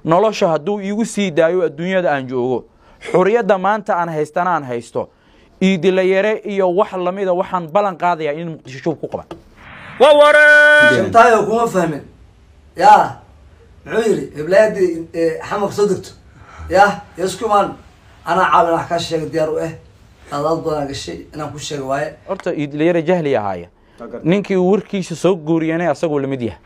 nolosha hadduu iigu sii daayo adduunyada aan joogo xuriyadda maanta aan haystana aan haysto iidilayare iyo wax lamida waxaan ballan qaadayaa in muqdisho shub ku qaban shantaayo kuma fahmin ya muxuu yidhi heblaayadii xamar soo degto ya yaskumaan anaa caawin wax kaa sheega diyaar u ah adaad badan gashay inaan ku sheega waaye horta iidilayare jahli ahaaya ninkii uu warkiisa soo guuriyanay asagoo lamid yahay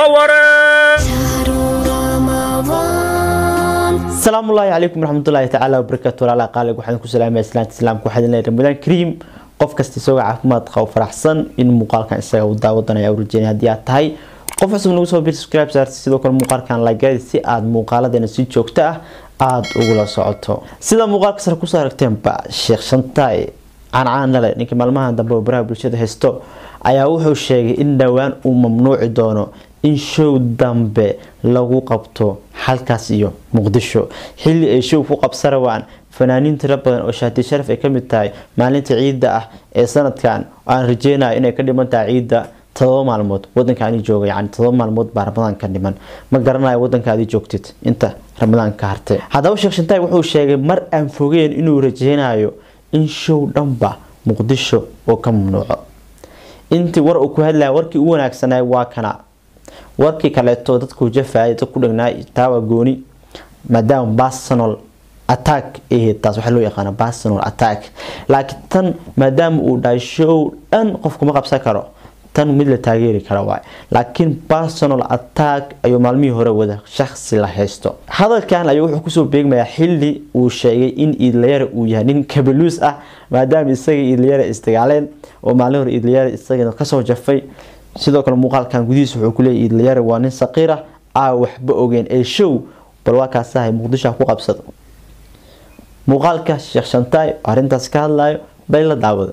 asalaamu ullaahi calaykum waraxmatullaahi tacaala wabarakaatu walaala qaalig waxaan ku salaamaya islaanta islaamka waxaa idin leeyahay ramadaan kariim qof kasta isagoo caafimaad qabo faraxsan in muuqaalkan isaga uu daawadanaya u rajeynaya haddii aad tahay qof cusub nagu soo bir subscribe saarti sidoo kale muuqaalkan lagaadi si aad muuqaaladeena si joogto ah aada ugula socoto sida muuqaalka sare kusoo aragteenba sheekh shantaay caancaanale ninkii maalmahan dambe oo baraha bulshada haysto ayaa wuxuu sheegay in dhowaan uu mamnuuci doono in show dambe lagu qabto halkaas iyo muqdisho xilli ay show ku qabsa rabaan fanaaniin tiro badan oo shaati sharaf ay kamid tahay maalinta ciidda ah ee sanadkan aan rajeynayo inay ka dhiman tahay ciidda todoba maalmood wadankaani jooga yani todoba maalmood baa ramadaan ka dhiman ma garanayo wadankaadi joogtid inta ramadaan ka hartay haddaba sheekh shantaay wuxuu sheegay mar aan fogeen inuu rajeynayo in show dhanba muqdisho oo ka mamnuuco intii war uu ku hadlaya warkii u wanaagsanay waa kana warkii kaleeto dadku jafayay dad ku dhagnaa taawa gooni maadaama personal attack ahayd taas waxaa loo yaqaana personal attack laakiin tan maadaama uu dhahay show dhan qofkuma qabsan karo tan mid la taageeri kara waay laakiin personal attack ayuu maalmihii hore wada shaksi la haysto hadalkan ayuu wuxuu kusoo beegmayaa xili uu sheegay in iidlayare uu yahay nin kabaluus ah maadaama isaga iidlayare isdagaaleen oo maalin hore iidlayare isaga kasoo jafay sidoo kale muuqaalkan gudihiisa wuxuu kuleeyay iidlayare waa nin saqiir ah aa waxba ogeen ee show bal waa kaasahay muqdisho ku qabsado muuqaalka sheekh shantaay oo arrintaas ka hadlayo bay la daawada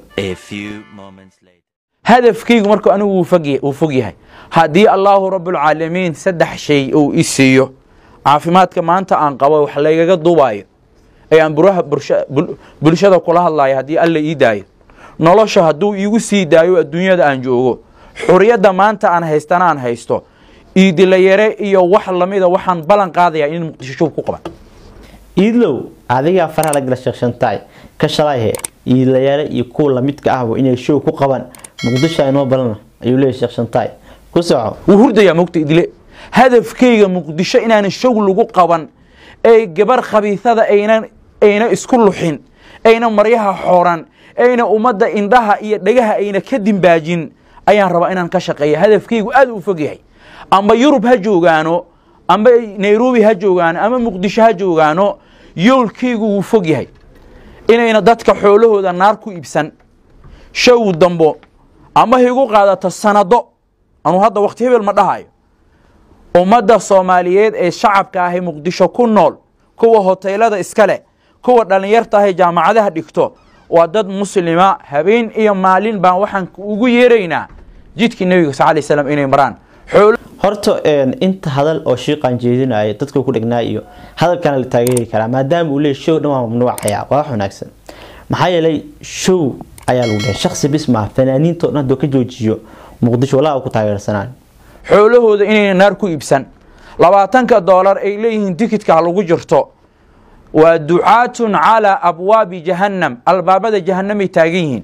hadafkaygu marka anigu wuu fog yahay haddii allaahu rabbulcaalamiin saddex shay uu i siiyo caafimaadka maanta aan qabo wax laygaga duubaayo ee aan buraha bulshada kula hadlayo haddii alla ii daayo nolosha hadduu iigu sii daayo adduunyada aan joogo xuriyadda maanta aan haystana aan haysto iidilayare iyo wax lamida waxaan ballan qaadayaa in muqdisho shub ku qaban iidlow adigaa faraha la gala sheekh shantaay ka shalayhe iidlayare iyo kuwa lamidka ahba inay show ku qaban muqdisho aynoo balana ayuu leeyahy sheekh shantaay ku soco wuu hurdayaa mogta idile hadafkayga muqdisho inaanan show lagu qaban ee gabar khabiisada aynan ayna isku luxin ayna maryaha xooran ayna ummadda indhaha iyo dhagaha ayna ka dimbaajin ayaan rabaa inaan ka shaqeeya hadafkaygu aad u fog yahay amba yurub ha joogaano amba nairobi ha joogaano ama muqdisho ha joogaano yoolkaygu wuu fog yahay inayna dadka xoolahooda naar ku iibsan show dambo ama higu qaadato sanado anuu hadda wakti hebel ma dhahayo ummadda soomaaliyeed ee shacabka ahay muqdisho ku nool kuwa hoteelada iska leh kuwa dhallinyarta ahay jaamacadaha dhigto waa dad muslima habeen iyo maalin baan waxaan ugu yeeraynaa jidkii nebiga sal lay slam inay maraan horta inta hadal oo shiiqan jeedinaya dadka ku dhagnaa iyo hadalkana la taageeri karaa maadaama uu leey show dhan waa mamnuucaya waa wax wanaagsan maxaa yeelay show ayaa lagu dhahay shaksi bis maa fanaaniinto dhan haduu ka joojiyo muqdisho walaa ku taageersanaan xoolahooda inayna naar ku iibsan labaatanka doolar ay leeyihiin tikidka lagu jirto waa ducaatun calaa abwaabi jahannam albaabada jahanamay taagan yihiin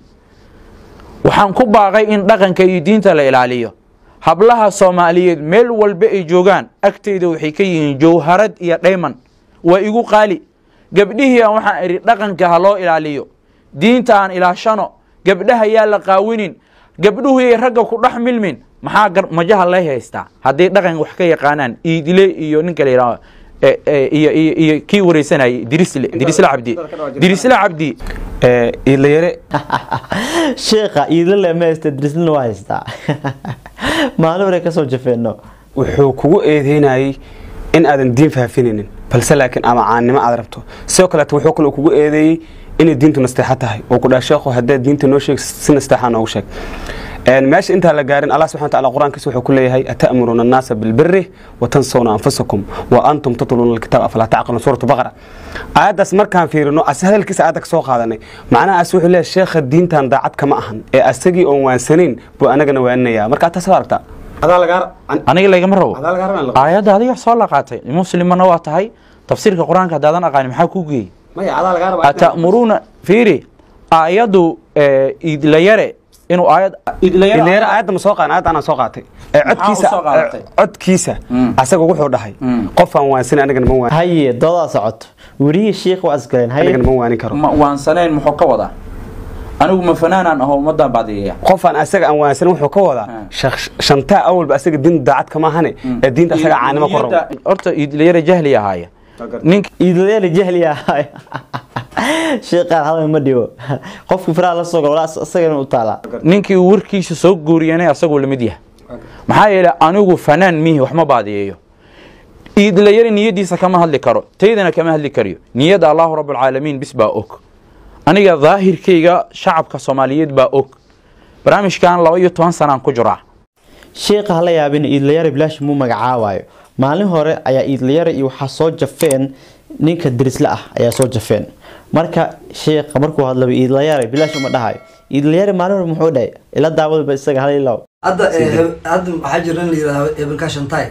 waxaan ku baaqay in dhaqanka iyo diinta la ilaaliyo hablaha soomaaliyeed meel walba ay joogaan agteyda waxay ka yihiin jawharad iyo dhayman waa igu qaali gabdhihii aan waxaan idhi dhaqanka ha loo ilaaliyo diinta aan ilaashano gabdhaha yaa la qaawinin gabdhuhuyay ragga ku dhex milmin maxaa majaha lay haystaa hadday dhaqan wax ka yaqaanaan iidile iyo ninka la yidhahdo iyo kii wareysanayay dirisle dirisle cabdi dirisle cabdi iidlayare sheekha iidle ma haysta dirislina waa haystaa maalin hore kasoo jafeeno wuxuu kugu eedeynayay in aadan diin faafinaynin balse laakiin ama caannimo aad rabto sidoo kaleeto wuxuu kale kugu eedeeyey inay diintu nasteexo tahay oo ku dhaha sheekhu haddaad diinta noo sheeg si nasteexa noogu sheeg meesha intaan la gaarin allah subxana wataala qur-aankiisa wuxuu ku leeyahay ata'muruuna annaasa bilbiri wa tansawna anfusakum wa antum tatluuna alkitaab afalaa tacqiluun suuratu baqara aayaddaas markaan fiirino as hadalkiisa aayadda ka soo qaadanay macnahaas wuxuu leeyahay sheekha diintan daacad kama ahan ee asagii oon waansanayn buu anagana waaninaya marka taas waa aragtaa adaa lagaa aniga lagama rabo adaa lagaa rabaa in la- aayadda adiga soo laqaatay muslimana waa tahay tafsiirka qur-aanka haddaadan aqaani maxaa kuu geeyey maya adaa lagaa rabaa atamuruuna fiiri aayaddu eh, idlayare inuu aayad ileera aayadda ma soo qaadan aayadda anaa soo qaatay ee Maxaa codkiisa u soo qaadatay? ee codkiisa Mm. asaga wuxuu dhahay Mm. qofaan waansin anigana ma waan haye doodaa socoto werihii shiikh waa isgaleen haye anigana ma waanin karo ma waansanayn muxuu ka wadaa anigu ma fanaanaan aho ummaddan baadiyeeya qofaan asaga aan waansan wuxuu ka wadaa Mm. shak- shantaa awalba asaga diin daacad kama ahane ee diinta asaga caanimo ku rabo Niyadda- horta idlayare jahli ahaaya ninka iidlayana jahli ahay sheekaan hadal ma dhibo qofkii faraha la soo galo walaa isagana u taalaa ninkii uu warkiisa soo guuriyanay asagoo lamid yahay maxaa yeelay anigu fanaan mihi wax ma baadiyeeyo iidlayare niyadiisa kama hadli karo taydana kama hadli kariyo niyadda allahu rabbulcaalamiin bis baa og aniga daahirkayga shacabka soomaaliyeed baa og barnaamijkan laba iyo toban sanaan ku jiraa sheekha hala yaabin iidlayare bilaash muu magacaabaayo maalin hore ayaa iidlayare iyo waxaa soo jafeen ninka dirisle ah ayaa soo jafeen marka sheekha markuu hadlaba iidlayare bilaash uma dhahayo iidlayare maalin hore muxuu dhahay ila daawadaba isaga hal ilaw hadda eh, heb- hadda waxaa jira in la yidhahdo hebelkaa shantaay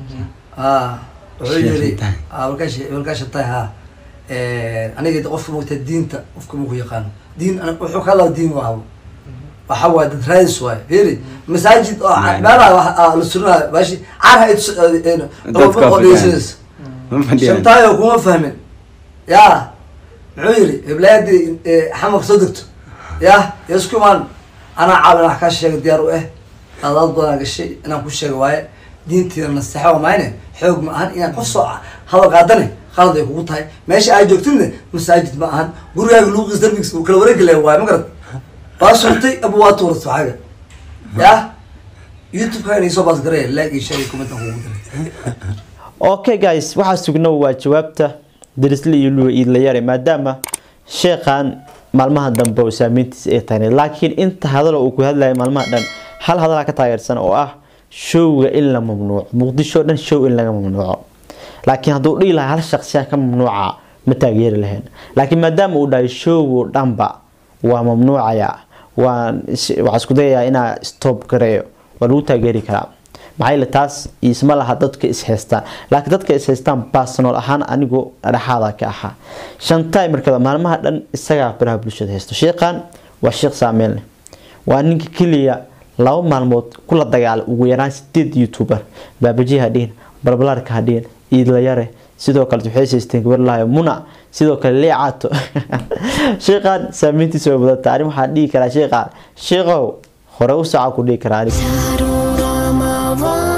a wuxuu yiri hebelkaa hebelkaa shantaay ha aniga qofka mogta diinta qofka maku yaqaano diin ana- wuxuu ka hadlaa diin waabo waxa waay dad raadis waay fiiri masaajid oo meelaha wax- ah, la surinayo baashi carha ay tus- eh, eh, Dadka oo dhegeysanaysa shantaayo kuma fahmin ya muxuu yiri heblaayadii xamarka soo degto ya ya isku imaan anaa caawin wax kaa sheega diyaar u ah adaad badan gashay inaan ku sheega waaye diintiina naseexo mayne xoog ma ahan inaan qof soo hadal qaadane qalad ay kugu tahay meesha aad joogtidne masaajid ma ahan gurigaaga luuqiis darbigiis uu kala wareegi laha waaye ma garad waa surtay abu waa tuurat waxaaga ya youtube-ka inay soo baasgaraya laag iyo sheegay kumantan kugu diray okay guys waxaa sugno waa jawaabta dirisle iyo luwa iidlayare maadaama sheekhan maalmaha dambe oo saameyntiisa ay tahay laakiin inta hadalo uu ku hadlaya maalmaha dhan hal hadalaa ka taageersan oo ah showga in la mamnuuco muqdisho dhan show in laga mamnuuco laakiin hadduu dhihi lahaa hal shaqsiya ka mamnuuca ma taageeri lahayn laakiin maadaama uu dhahay showgo dhanba waa mamnuucaya waan waxaa isku dayayaa inaa stop gareeyo waa lagu taageeri karaa maxaa yeele taas isma laha dadka is haystaan laakiin dadka is haystaan personal ahaan anigu dhexaada ka ahaa shantaay markada maalmaha dhan isagaa baraha bulshada haysto sheekhan waa sheekh saameyn leh waa ninka keliya laba maalmood kula dagaala ugu yaraan sideed youtuber baabaji hadhiin balbalaarka hadhiin iidlayare sidoo kale waxay haysteen gabar lahayo muna sidoo kale leecaato sheekhan saameyntiisa way badanta ani waxaan dhihi karaa sheekhan sheekhow hore u saca ku dhihi karaa aniga شهر رمضان